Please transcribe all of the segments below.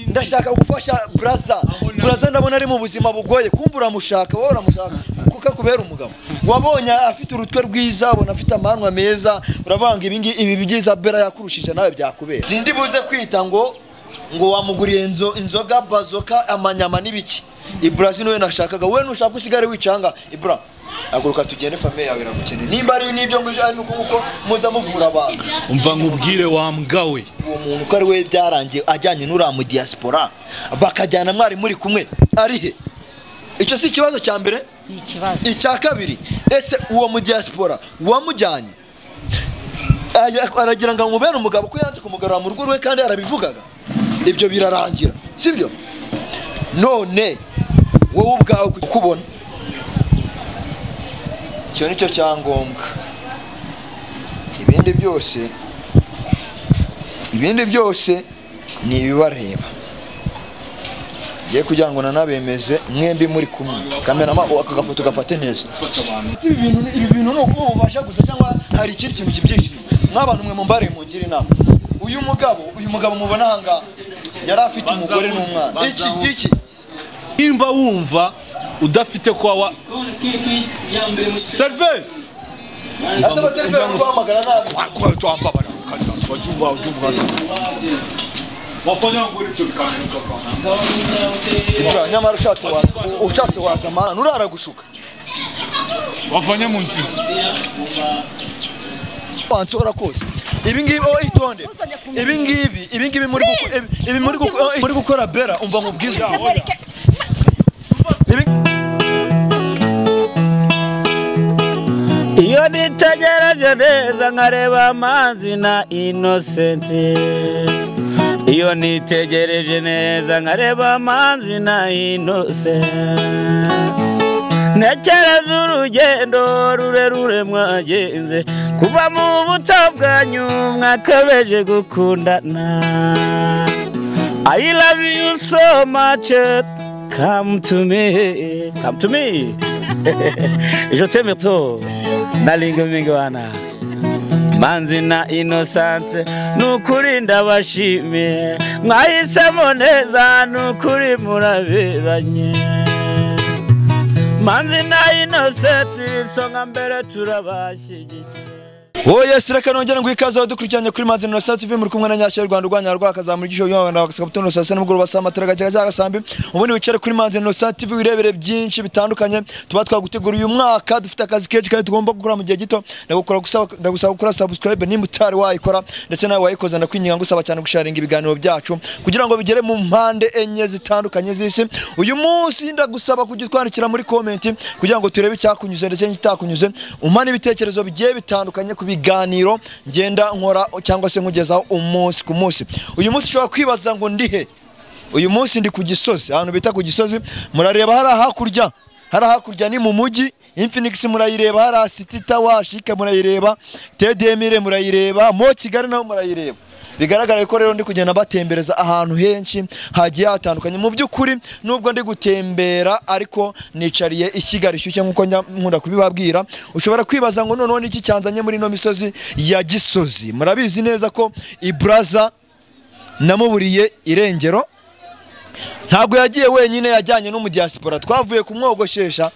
ndashaka gufasha buraza buraza ndabona ari mu buzima bugoye kumva uramushaka wowe uramushaka kuko akubera umugabo wabonye afite urutwe rwiza ubona afite amanwa meza uravanga ibi ngibi ibi byiza bera yakurushije nawe byakubera sindi buze kwita ngo ngo wamuguriye inzo- inzoga bazoka amanyama n'ibiki ibura niwe nashakaga wowe nushaka usigare wicanga ibura haguruka tugende famiye yawe iragukeneye nimba ari n'ibyo ngibyo ari nuko nguko muza muvura abantu umva nkubwire wa mbwa we uwo muntu uko ari we byarangiye ajyanye n'uriya mu diaspora bakajyana mwari muri kumwe ari he icyo si ikibazo cya mbere ni ikibazo icya kabiri ese uwo mu diaspora wamujyanye Ara- aragira ngo amubere umugabo ko yanze kumugarura mu rugo rwe kandi arabivugaga ibyo birarangira sibyo none wowe ubwawe kukubona icyo ni cyo cyangombwa ibindi byose ibindi byose ni ibibareba ngiye kugira ngo nanabemeze mwembi muri kumwe kamerama uwo aka gafoto gafate neza si ibi bintu ibi bintu ni ukuba ububasha gusa cyangwa hari ikindi kintu kibyishimo nk'abantu mwe mumbare mungire inama uyu mugabo uyu mugabo mubona aha ngaha yari afite umugore n'umwana iki iki nimba wumva udafite kwa wa seriveri ese abaseriveri bari guhamagara nabi wafanya nguri ibyo bikamera Ibura, nyamara ushatse waza ushatse waza amahano urara gushuka wafanya mu nzira wanshobora kose ibi ngibi oh itonde ibi ngibi ibi ngibi muri guko- ibi- ibi muri guko- muri gukora bera umva nkubwize ukuntu. Ibi- iyo nitegereje neza nkareba amazi na inosenti iyo nitegereje neza nkareba amazi na inosenti ntekereza urugendo rurerure mwagenze kuva mu buto bwanyu mwakabeje gukundana I love you so much come to me come to me je t'aime trop nalinga mingi wana manzi na inosante nukuri ndabashimiye mwahisemo neza nukuri muraberanye manzi na inosante isonga mbere turabashyigikiye Oya sireka nongera ngo ikaze dukurikiranye kuri Manzi na Sat TV muri kumwe na Nyashya y'u Rwanda urwanya rwakazamura igisho cyo Rwanda bakasabutano saa sita n'umugoroba saa matara gacaga cyaga sambi ubundi wicare kuri Manzi na Sat TV wirebere byinshi bitandukanye tuba twagutegura uyu mwaka dufite akazi kenshi kandi tugomba gukora mu gihe gito ndagukora gusaba ndagusaba gukora subscribe nimba utari wayikora ndetse nawe wayikoze ndakwinginga ngusaba cyane gusharinga ibiganiro byacu kugira ngo bigere mu mpande enye zitandukanye z'isi uyu munsi ndagusaba kujya utwandikira muri comment kugira ngo turebe icyakunyuze ndetse n'ikitakunyuze umane ibitekerezo bigiye bitandukanye ku biganiro ngenda nkora cyangwa se nkugezaho umunsi ku munsi uyu munsi ushobora kwibaza ngo ndi he uyu munsi ndi ku gisozi ahantu bita ku gisozi murareba hari hakurya hari hakurya ni mu mujyi infinix murayireba hari city tower shike murayireba tdmire murayireba mo kigali naho murayireba bigaragara ko rero ndi kugenda mbatembereza ahantu henshi hagiye hatandukanye mu by'ukuri nubwo ndi gutembera ariko nicariye ishyiga rishyushye nk'uko njya nkunda kubibabwira ushobora kwibaza ngo noneho niki cyanzanye muri ino misozi ya gisozi murabizi neza ko ibraza namuburiye irengero ntabwo yagiye wenyine yajyanye n'umudiaspora twavuye kumwogoshesha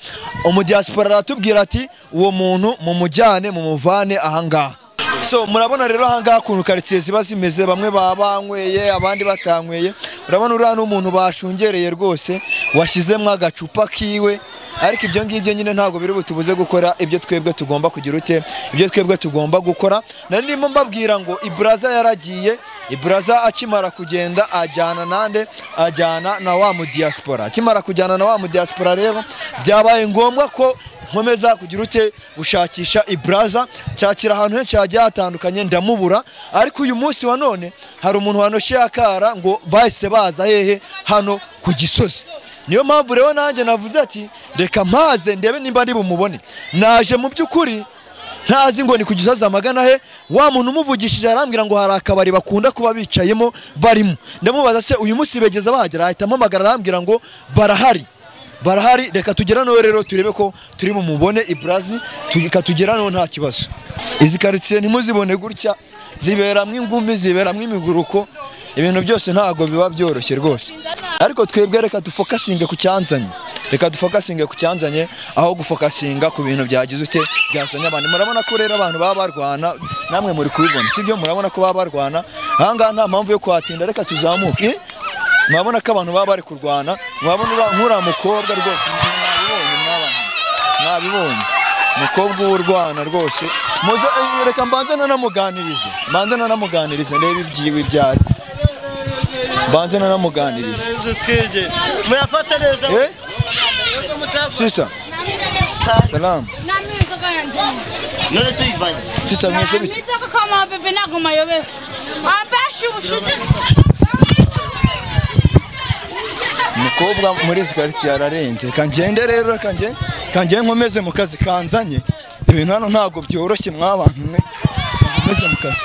umudiaspora aratubwira ati uwo muntu mumujyane mumuvane ahangaha so murabona rero ahangaha ukuntu karitsiye ziba zimeze bamwe baba banyweye abandi batanyweye urabona uriya ni umuntu bashungereye rwose washyizemo agacupa kiwe ariko ibyo ngibyo nyine ntabwo biri butubuze gukora ibyo twebwe tugomba kugira ute ibyo twebwe tugomba gukora nari ndimo mbabwira ngo iburaza yaragiye iburaza akimara kugenda ajyana nande ajyana na wa mudiaspora akimara kujyana na wa mudiaspora rero byabaye ngombwa ko nkomeza kugira ute gushakisha iburaza nshakira ahantu henshi hagiye hatandukanye ndamubura ariko uyu munsi wa none hari umuntu wanoshe akara ngo bahise baza hehe hano ku gisozi niyo mpamvu rero nanjye navuze ati reka mpaze ndebe nimba ndi bumubone naje mu by'ukuri ntazi ngo ni ku gisozi amagana he wa muntu umuvugishije arambwira ngo hari akabari bakunda kuba bicayemo barimo ndamubaza se uyu munsi begeza bahagera ahita ampamagara arambwira ngo barahari barahari reka tugera noneho rero turebe ko turi bumubone iburazi reka tugera noneho nta kibazo izi karitsiye ntimuzibone gutya ziberamwo ingumi ziberamwo imiguruko ibintu byose ntabwo biba byoroshye rwose ariko twebwe reka dufokasinge ku cyanzanye reka dufokasinge ku cyanzanye aho gufokasinga ku bintu byagize ute byazanye abantu murabona ko rero abantu baba barwana namwe muri kubibona sibyo murabona ko baba barwana ahangaha nta mpamvu yo kuhatinda reka tuzamuke Eh? murabona ko abantu baba bari kurwana murabona ura- nk'uriya mukobwa rwose mwabibonye mwabana mwabibonye umukobwa w'urwana rwose muze eh, reka mbanze nanamuganirize mbanze nanamuganirize ndebe ibyiwe ibyari mbanze nanamuganirize murafata neza Eh? Sisa. Salam. Nami mtoto yangu. none se uyivanye Sisa mwese bite? Nitaka kama bebe nako mayobe. Abashi ushite. Mukobwa muri izi karitsiye ararenze. Kangende rero kange. Kange nkomeze mu kazi kanzanye. Ibintu hano ntabwo byoroshye mwabantu mwe. Nkomeze mu kazi.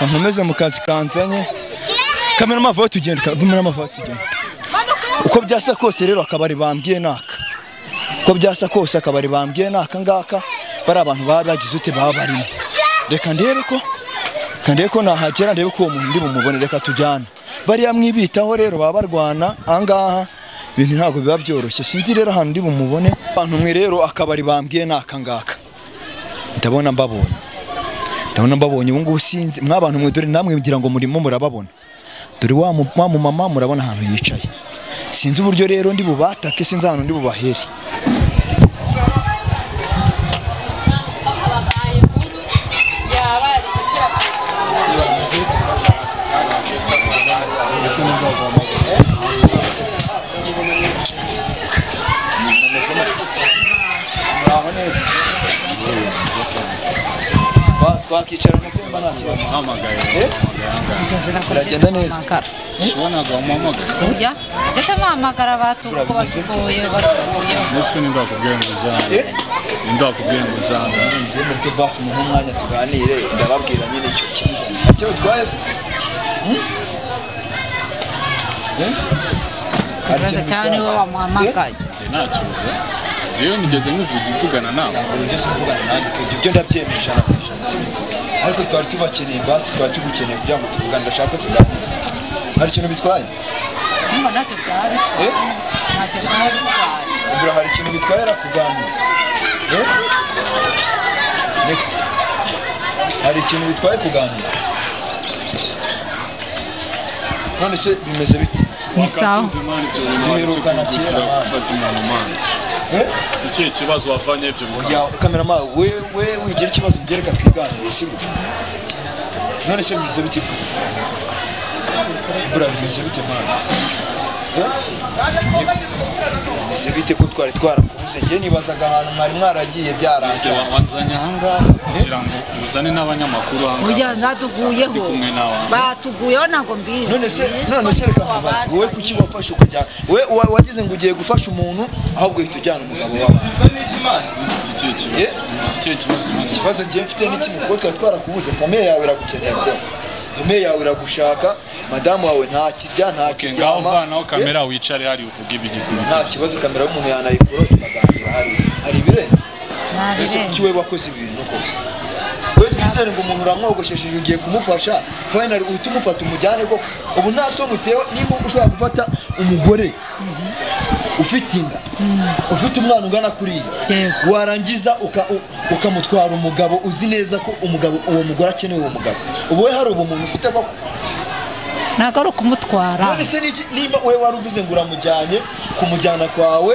Nkomeze mu kazi kanzanye. Kamera mavaho tugenda, kamera mavaho tugenda. Uko byasa kose rero akabari bambwiye naka. Uko byasa kose akabari bambwiye naka ngaka bari abantu baba bagize ute baba barimo. Reka ndebe ko kandi ko nahagera ndebe ko uwo muntu ndi bumubone reka tujyane bariya mwibitaho rero baba barwana ahangaha ibintu ntabwo biba byoroshye sinzi rero ahantu ndi bumubone abantu mwe rero akabari bambwiye ni akangaka ndabona mbabonye ndabona mbabonye ubu ngubu sinzi mwa bantu mwe dore namwe ngira ngo murimo murababona dore wa mu- wa mumama murabona ahantu yicaye sinzi uburyo rero ndi bubatake sinzi ahantu ndi bubahere muraho neza Twa- twakicarana se mba nta kibazo Eh? biragenda neza kujya ndetse muhamagara batuye uko batuye batuye ese nindakubwira ngo uzange Eh? nindakubwira ngo uzange ngiye muri ke basi muhe umwanya tuganire ndababwira nyine icyo kinza icyo bitwaye se Hmm? Eh? Hari ikibazo ikintu cyane niwe bitwaye? Eh? wamuhamagaye njye ntacyo mvuga njyewe nigeze nkuvuga mvugana nawe Ntabwo wigeze uvugana nanjye pe, ibyo ndabyemeje ijana ku ijana, si byo? ariko twari tubakeneye basi twari tugukeneye kugira ngo tuvugane ndashaka ko tuganire hari ikintu bitwaye niba ntacyo byari Eh? ntacyo byari bitwaye ubura hari ikintu bitwara kuganira Eh? Niko. hari ikintu bitwaye kuganira none se bimeze bite ni sawa Wakatuze imana ibyo bintu wari Duherukana kikuvukira kera, gufata umuntu mana Eh? iki kihe kibazo wavanye ibyo bikaba oya kamerama we we wigira ikibazo byereka twiganire sibyo none se bimeze bite bura bimeze bite mana Eh? Niko. bimeze bite ko twari twarakubuze njye nibazaga ahantu mwari mwaragiye Se byarangiye wa- wanzanye ahangaha kugira ngo uzane n'abanyamakuru ujya ahangaha zatuguyeho Ndi kumwe nawe ahangaha. batuguyeho ntabwo mbizi none se Mbizi none ko se reka niko nkubaze wowe wabazanye. kuki wafashe ukajya we wa- wagize ngo ugiye gufasha umuntu ahubwo uhita ujyana umugabo wawe uzi iki kihe Eh? kibazo ufite ikihe kibazo umaze? ikibazo ngiye mfite ni kimwe kuko tuba twarakubuze famiye yawe iragukeneye rwose famiye yawe iragushaka madamu wawe nta kirya nta Ok, ngaho kiryama vanaho Eh? kamera wicare hariya uvuge ibiri nta kibazo kamera y'umuntu yanayikura tukaganira hari hari ibirenze mbese Nabirenze. kuki we wakoze ibintu koko we twizere ngo umuntu uramwogoshesheje ugiye kumufasha fayinali uhita umufata umujyane koko ubu nta soni utewe nimba ushobora gufata umugore ufite inda ufite umwana ungana kuriya Yego. warangiza uka- u- ukamutwara umugabo uzi neza ko umugabo uwo mugore akeneye uwo mugabo ubu we hari ubu muntu ufite koko ntabwo ari ukumutwara none se niki nimba we wari uvuze ngo uramujyanye kumujyana kwawe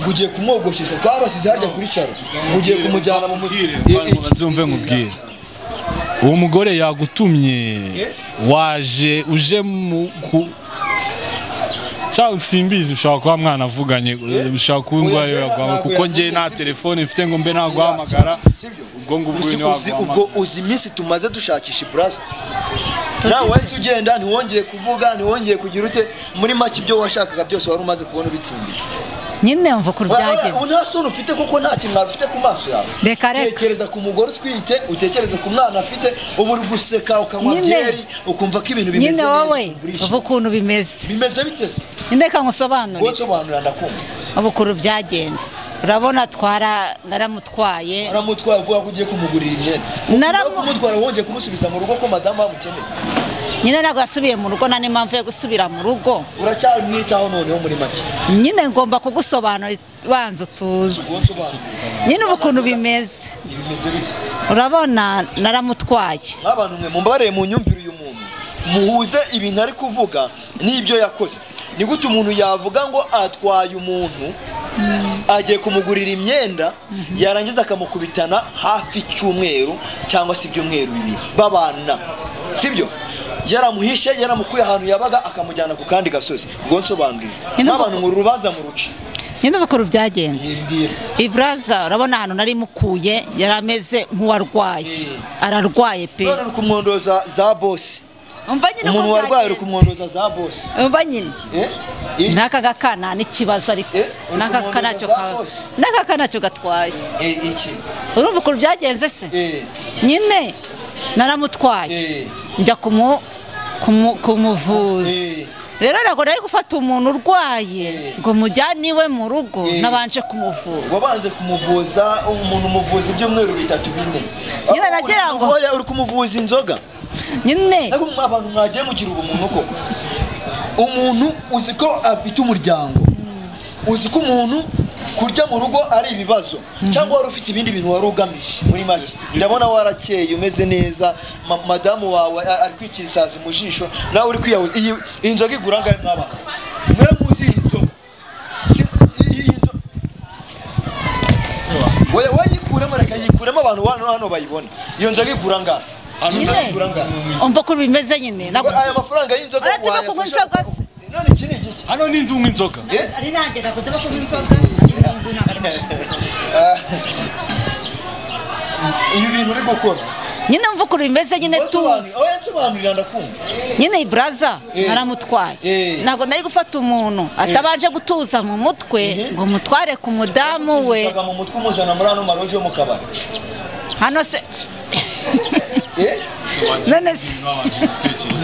ngo ugiye kumwogoshesha twabasize harya kuri saro ngo ugiye kumujyana mu mujyi banzumve nkubwire uwo mugore yagutumye waje uje mu ku cyangwa simbizi ushobora kuba mwana avuganye ushobora kuba indwara Oya, ntago yaguhamagara kuko njye yavuze, nta sibyo. telefone mfite ngo mbe naguhamagara ubwo ngubwo Uzi- ni uzi- ubwo waguhamagara uzi iminsi tumaze dushakisha iburasi nawe wahise ugenda ntiwongeye kuvuga ntiwongeye kugira ute muri make ibyo washakaga byose wari umaze kubona ubitsindiye nyine mva ukuntu byagenze ubu nta sura ufite kuko nta kintu ufite ku maso yawe Reka, reka. tekereza ku mugore utwite utekereza ku mwana afite ubu uri guseka ukanywa Nyine. byeri ukumva ko ibintu bimeze nyine neza wowe ukumva urishimye. uva ukuntu bimeze bimeze biteze ndeka nkusobanurire gusobanurira ndakumva ubu ukuntu byagenze urabona twara naramutwaye aramutwara avuga ko ugiye kumugurira imyenda Naramu- Nyuma yo kumutwara wongeye kumusubiza mu rugo ko madamu bamukeneye nyine ntabwo yasubiye mu rugo nta n'impamvu yo gusubira mu rugo uracyamwitaho noneho muri make nyine ngomba kugusobanura banza utuzi uwo sobanura nyine ubu ukuntu bimeze bimeze bite urabona naramutwaye nk'abantu mwe mumbareye mu myumvire uyu muntu muhuze ibintu ari kuvuga n'ibyo yakoze ni gute umuntu yavuga ngo atwaye umuntu agiye kumugurira imyenda yarangiza akamukubitana hafi icyumweru cyangwa se ibyumweru bibiri babana sibyo yaramuhishe yaramukuye ahantu yabaga akamujyana ku kandi gasozi ubwo nsobanurire Ni nubwo- nk'abantu mu rubanza mu ruce nyine ubu ukuntu byagenze Yimbwira. iburaza urabona ahantu nari mukuye yari ameze nk'uwarwaye ararwaye pe none uri kumwondoza za bosi umva nyine umuntu uko warwaye uri byagenze. kumwondoza za bosi umva nyine Eh? Iki? n'aka gakana n'ikibazo ariko Eh, uri n'aka kumwondoza kanacyo za ka- bose? n'aka kanacyo gatwaye Eh, iki urumva ukuntu byagenze se Eh. nyine naramutwaye Eh. njya kumu kumu- kumuvuza Eh. rero ntabwo nari gufata umuntu urwaye Eh. ngo mujyane iwe mu rugo Eh. nabanje kumuvuza wabanje kumuvuza umuntu umuvuza ibyumweru bitatu bine Nyine nagira ngo- Oya, uri kumuvuza inzoga nyine ariko mwa- abantu mwagiye mugira ubumuntu koko umuntu uzi ko afite umuryango uzi ko umuntu kurya mu rugo ari ibibazo cyangwa wari ufite ibindi bintu wari ugamije muri make ndabona warakeye umeze neza ma- madamu wawe a- ari kwicira isazi mu jisho nawe uri kwiyahuza iyi iyi nzoga igura angahe mwabana muramuzi iyi nzoga Si- iyi- iyi nzoga Oya, wayikuremo reka yikuremo abantu hano hano bayibone iyo nzoga igura angahe Iyi nzoga nyine igura angahe umva ukuntu bimeze nyine ntabwo aya mafaranga y'inzoga Uretse ko wayafasha- kunywa inzoga se. none iki ni igiki hano ni ndunga inzoga ari nanjye ntabwo ndaba kunywa inzoga ibi bintu uri gukora nyine mva ukuntu bimeze nyine tuzi Oya, nsobanurira ndakumva nyine iburaza Eh. naramutwaye Eh. ntabwo nari gufata umuntu atabanje gutuza mu mutwe Mhm. ngo mutware ku mudamu we Ushaka mu mutwe umuzana muri ano maroji yo mu kabari hano se Eh? none se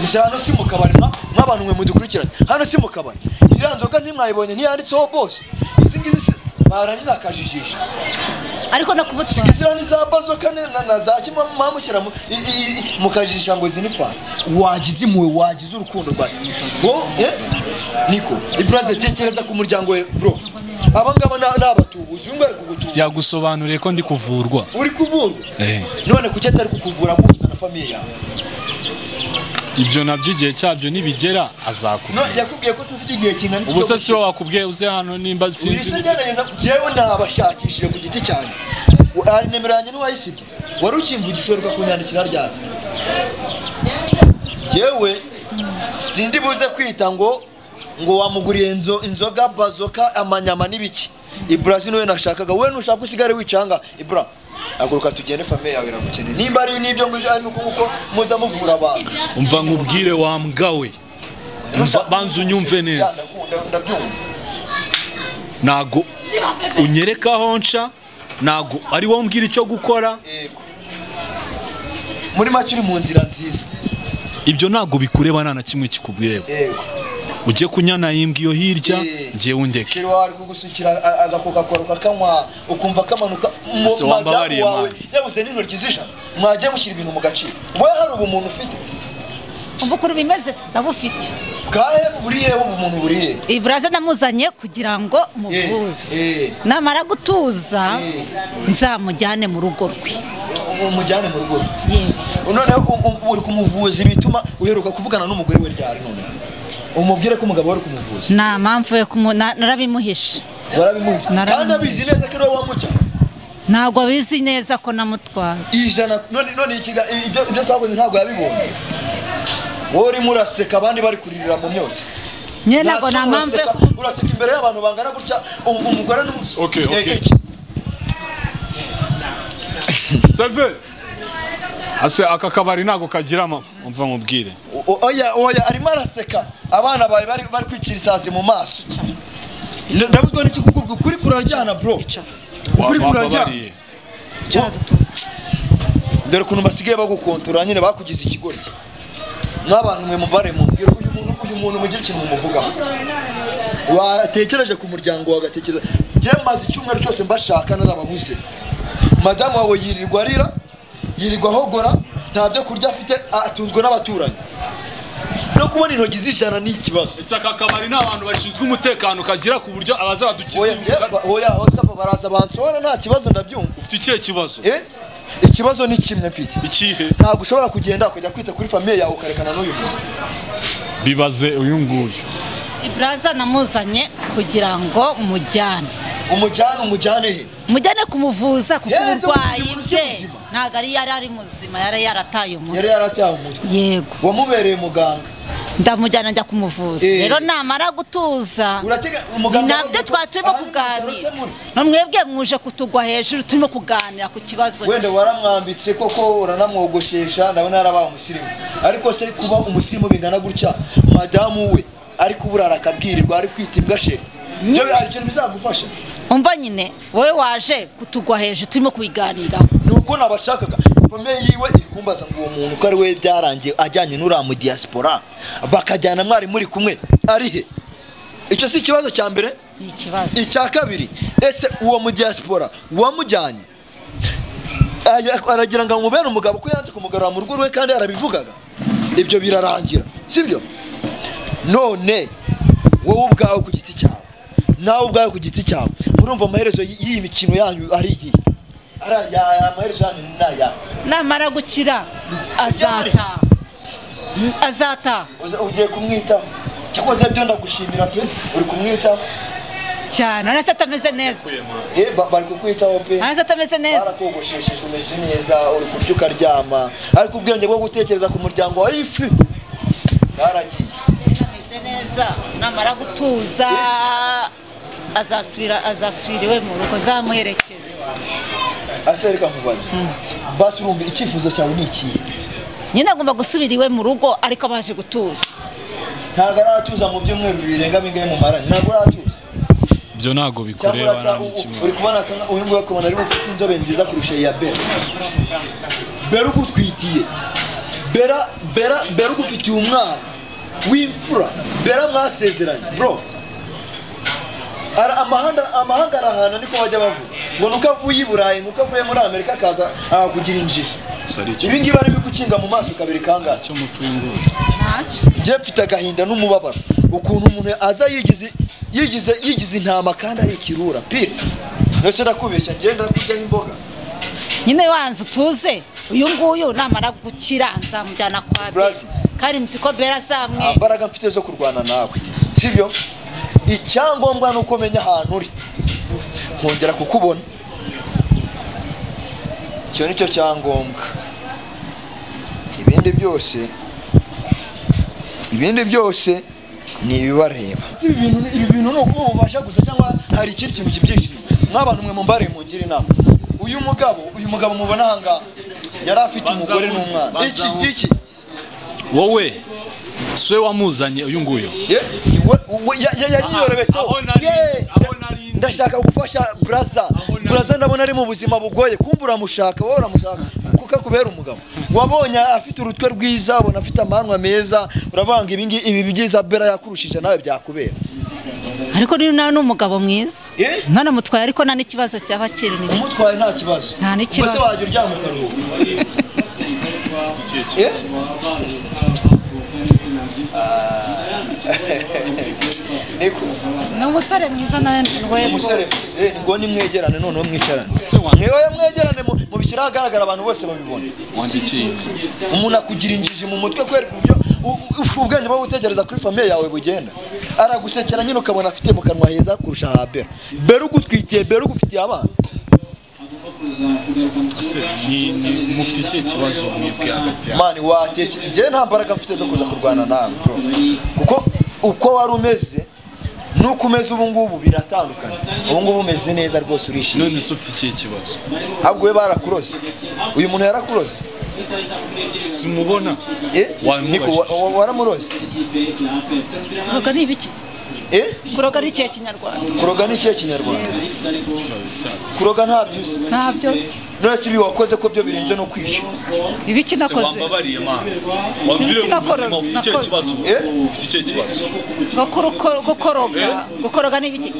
gusa hano si mu kabari mwa- mw'abantu mwe mudukurikiranye hano si mu kabari iriya nzoga ntimwayibonye ntiyanditseho bose izi ngizi si- barangiza akajijisha ariko no kumutwara zigizira n'iza bazoka ne- na- na za kimwe mwamushyira mu- i- i- i- mukajijisha ngo izi ni fani wagize impuhwe wagize urukundo rwawe Wowe, eh? niko iburaze tekereza ku muryango we bro aba ngaba ni ni abatubuzi uyu nguyu ari kugutuza siyagusobanuriye ko ndi kuvurwa uri kuvurwa Eh. none kuki atari kukuvura aguhuza na famiye yawe ibyo nabyo igihe cyabyo nibigera No, azakubwira yakubwiye ko se ufite igihe kingana iki ubu se cyo si wowe wakubwiye uze hano nimba sinzi wise ngerageza njyewe nabashakishije ku giti cyanjye ari nimero yanjye ntiwayisibye wari ukimvugisha uheruka kunyandikira ryari njyewe sindi buze kwita ngo ngo wamuguriye inzo- inzoga bazoka amanyama n'ibiki iburazi niwe nashakaga wowe nushaka usigare wicanga ibura haguruka tugende famiye yawe iragukeneye nimba ari n'ibyo ngibyo ari nuko nguko muza muvura abantu umva nkubwire wa mbwa we Umva- banza unyumve neza Ndakunda- ndabyumva ntago unyereka aho nca ntago ari wowe mbwira icyo gukora yego muri make uri mu nzira nziza ibyo ntago bikureba nta na kimwe kikubwireba yego ujye kunyana imbwa iyo hirya Eh. njye wundeke kiri wari kugusukira a- agakoka kwawe ukakanywa ukumva kamanuka mu Se wambabariye, madamu wawe man. yabuze n'intoryi z'ijana mwagiye mushyira ibintu mu gaciro wowe hari ubumuntu ufite umva ukuntu bimeze se ndabufite bwahe buri yewe ubumuntu buri he iburaza namuzanye kugira ngo muvuze Eh. namara gutuza Eh. nzamujyane mu rugo rwe umujyane mu rugo yewe noneho u- u- uri kumuvuza ibituma uheruka kuvugana n'umugore we ryari none umubwire ko umugabo wari kumuvuza nta mpamvu yo kumu na- narabimuhishe warabimuzi Narabimuzi. kandi abizi neza ko ari wowe wamujyana ntabwo abizi neza ko namutwara ijana none none ikiga ibyo ibyo twakoze ntabwo yabibonye wowe urimo uraseka abandi bari kuririra mu myotsi nyine ntabwo nta Nasa mpamvu yo uraseka- kumu- uraseka imbere y'abantu bangana gutya um- umugore n'umusore Okay, okay. seve ase aka kabari ntago kagira mama umva nkubwire oya oya arimo araseka abana bawe bari bari kwicira isazi mu maso Nda- ndabuzwa n'iki kukubwira ukuri kuraryana bro ukuri kuraryana wababariye Jana dutuze. dore ukuntu basigaye bagukontorora nyine bakugize ikigoryi nk'abantu mwe mubare mumbwira uyu muntu uyu muntu mugire ikintu mumuvugaho watekereje ku muryango wawe ugatekereza njye maze icyumweru cyose mbashaka narababuze madamu wawe yirirwa arira yirirwa ahogora nta byo kurya afite atunzwe n'abaturanyi no kubona intoki zijana ni ikibazo ese aka kabari ni abantu bashinzwe umutekano kagira ku buryo oya abazadukiza njye ba- oya wasapa baraza bansohora nta kibazo ndabyumva ufite ikihe kibazo Eh? ikibazo ni kimwe mfite ikihe ntabwo ushobora kugenda ukajya kwita kuri famiye yawe ukarekana n'uyu muntu bibaze uyu nguyu iburaza namuzanye kugira ngo mujyane umujyane umujyane he mujyane kumuvuza kuko Yezu, uburwayi umuntu si bwe muzima. ntabwo ari yari ari muzima yari yarataye umutwe yari yarataye umutwe yego wamubereye muganga ndamujyana njya kumuvuza Eh. rero namara gutuza uratega ni umuganga nabyo twari turimo Aha ni mu bitaro se kuganira muri? no mwebwe muje kutugwa hejuru turimo kuganira ku kibazo wenda cye. waramwambitse koko uranamwogoshesha ndabona yarabaye umusirimu ariko se kuba umusirimu bingana gutya madamu we ari kuburara akabwirirwa ari kwita imbwa sheri ibyo hari ikintu bizagufasha umva nyine wowe waje kutugwa hejuru turimo kubiganiraho ni uko nabashakaga famille yiwe iri kumbaza ngo uwo muntu ko ari we byarangiye ajyanye n'uriya mu diaspora bakajyana mwari muri kumwe ari he icyo si ikibazo cya mbere ni ikibazo icya kabiri ese uwo mu diaspora wamujyanye Ara- aragira ngo amubere umugabo ko yanze kumugarura mu rugo rwe kandi yarabivugaga ibyo birarangira sibyo none wowe ubwawe ku giti cyawe nawe ubwawe ku giti cyawe murumva amaherezo y- y'iyi mikino yanyu ari iyi Ari aya- aya amaherezo yanyu ni aya namara gukira azataha Mm, azataha Uza- ugiye kumwitaho cyakoze byo ndagushimira pe uri kumwitaho cyane urabona se atameze neza Eh, ba- bari kukwitaho pe urabona se atameze neza barakogoshesheje umeze neza uri kurya ukaryama ariko ubwenge bwo gutekereza ku muryango wawe ifi baragiye ameze neza namara gutuza azasubira azasubira iwe mu rugo zamuherekeza ase reka nkubaze basi urumva icyifuzo cyawe ni ikihe nyine agomba gusubira iwe mu rugo ariko abaje gutuza ntabwo aratuza mu byumweru birenga bingahe mu maranye ntabwo aratuza ibyo ntabwo cyangwa bikureba nta uraca- n'ikimwe. uri kubona akanga- uyu nguyu akabona arimo ufite inzobe nziza kurusha iya bera bera ugutwitiye bera bera bera ugufitiye umwana w'imfura bera mwasezeranye bro Ara- amahanga amahanga arahana niko bajya bavuga ngo nuko avuye i burayi nuko avuye muri amerika akaza akakugira injiji Sorry, icyo- ibi ngibi ari ibikukinga mu maso kabiri kangahe icyo mupfu w'inguru njye mfite agahinda n'umubabaro ukuntu umuntu aza yigize yigize yigize intama kandi ari ikirura pire mbese ndakubeshya ngenda kuryaho imboga nyine wanze utuze uyu nguyu namara gukira nzamujyana kwa bera Brazi. kandi mzi ko nta bera azamwe mbaraga mfite zo kurwana nawe sibyo icyangombwa ni uko menya ahantu uri nkongera kukubona icyo ni cyo cyangombwa ibindi byose ibindi byose ni ibibareba ibi bintu ni- ibi bintu ni ukuba ububasha gusa cyangwa hari ikindi kintu kibyihishe inyuma? nk'abantu mwe mumbare mungire inama uyu mugabo uyu mugabo mubona ahangaha yari afite umugore n'umwana iki iki wowe siwe wamuzanye uyu nguyu Ye- we- we- ya- ya- yariyorobetseho. aho nari- Ye- aho nari ndi. ndashaka gufasha buraza Aho nari- buraza ndabona ari mu buzima bugoye kumva uramushaka wowe uramushaka kuko kakubera umugabo wabonye afite urutwe rwiza abona afite amanwa meza uravanga ibi ngi- ibi byiza bera yakurushije nawe byakubera ariko rero nawe ni umugabo mwiza Eh? mwana mutwaye ariko nta n'ikibazo cyaba kiri ni bike. umutwaye nta kibazo Nta n'ikibazo. Ubwo se wajya uryama ukaruhuka Eh? niko ni umusore mwiza nawe rwego umusore eh, ngo nimwegerane noneho mwicarane Se wa- mwewe mwegerane mu- mubishyire ahagaragara abantu bose babibona wandikiye umuntu akugira injiji mu mutwe kubera uburyo u- u- ubwenge bwo gutekereza kuri famiye yawe bugenda aragusekera nyine ukabona afite mu kanwa heza kurusha ha bera bera ugutwikiye bera ugufitiye abana ese ni- ni- mufite ikihe kibazo mwebwe hagati yabo mani watekera njyewe nta mbaraga mfite zo kuza kurwana nawe bro kuko uko wari umeze nuko umeze ubu ngubu biratandukanye ubu ngubu umeze neza rwose urishimye none se ufite ikihe kibazo ahubwo we barakuroze uyu muntu yarakuroze simubona Eh? Wamubajije. Niko, wa- wa- waramuroze ntabwo ari ibiki eh kuroga ari ikihe kinyarwanda kuroga ni ikihe kinyarwanda kuroga ntabyo uzi ntabyo nzi. none si ibi wakoze ko byo birenze no kwica ibiki nakoze wambabariye mama wavire mu Nakoze, buzima ufite icyo nakoze. kibazo Eh? ufite icyo kibazo ngo kuruko- gukoroga gukoroga ni ibiki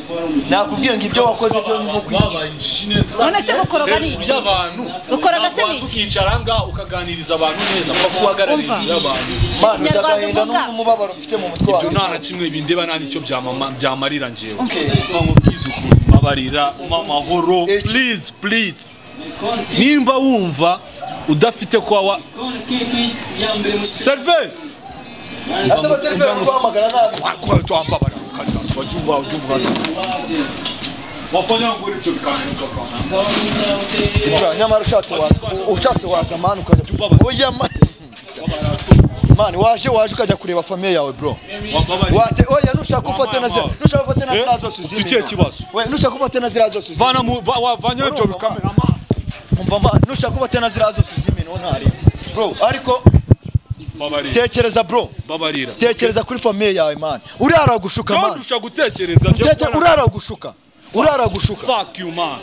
nakubwiye ngo ibyo wakoze byo ni nko kwica wabaye injiji neza None se gukoroga ari Hejuru iki? y'abantu Gukoroga se ntabwo ni iki? waza ukicara ngaha ukaganiriza abantu neza kuko uhagarara Umva. hejuru y'abantu mwana uzagahenda Kinyarwanda uvuga. n'umubabaro mfite mu mutwe ibyo wawe nta na kimwe bindeba nta n'icyo byamama- byamarira njyewe Okay. mva nkubwize ukuri babarira umpe amahoro Eki. please please nimba wumva udafite kwa wa serve ese abaseriveri urwahamagara nabi twambabara ukatasa wajya umva wajya umva wafanya nguri cyo bikananiza kwa Ibyo, nyamara ushatse waza ushatse waza mani ukajya oya mani mani waje waje ukajya kureba famiye yawe bro wambabarira wate oya nushaka ufate na zira nushaka ufate na Eh? zira zose Ufite uzimenya. ikihe kibazo? we nushaka ufate na zira zose uzimenya. vana mu va- wavanya ibyo Urumva, bikamera umva mani nushaka ufate na zira zose uzimena uwo ntareba bro ariko babarira tekereza bro babarira tekereza kuri famiye yawe mani urara gushuka kandi mani ushaka gutekereza njye kubona- urara gushuka urara gushuka fuck you man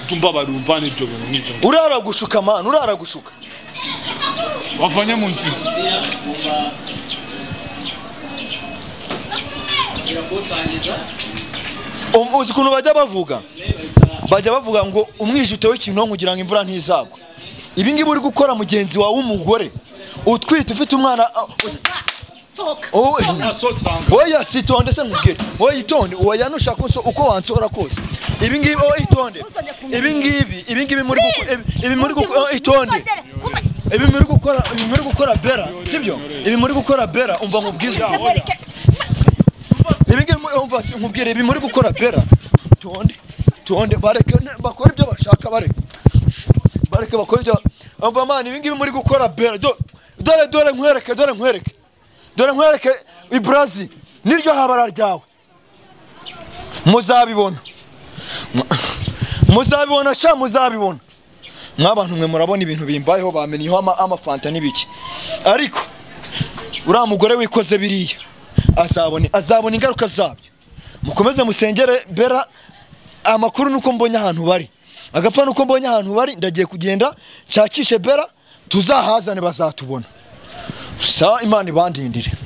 jumba barumvana ibyo bintu nk'ibyo urara gushuka mani urara gushuka wavanye mu nzira Um- uzi ukuntu bajya bavuga bajya bavuga ngo umwije utewe ikinonko kugira ngo imvura ntizagwa ibi ngibi uri gukora mugenzi wawe w'umugore utwite ufite umwana ah, sohoka oh, asosanga oya sitonde se nkubwire oya itonde oya nushaka unso- uko wansora kose ibi ngibi oya itonde ibi ngibi ibi ngibi muri gukora ibi muri gukora oh, itonde ibi muri gukora ibi muri gukora bera sibyo ibi muri gukora bera umva nkubwize ukuntu. ibi ngibi mu- umva si- nkubwire ibi muri gukora bera tonde tonde bareke ne- bakore ibyo bashaka bareke bareke bakore ibyo umva mani ibi ngibi muri gukora bera do- dore dore nkwereke dore nkwereke dore nkwereke ibrazi niryo habara ryawe muzabibona Mu- muzabibona sha muzabibona mwabantu mwe murabona ibintu bimbayeho bamenyeho ama- amafanta n'ibiki ariko uriya mugore wikoze biriya azabona azabona ingaruka zabyo mukomeze musengere bera amakuru nuko mbonye ahantu bari agapfa nuko mbonye ahantu bari ndagiye kugenda nshakishe bera tuzahazane bazatubona sa imana ibandindire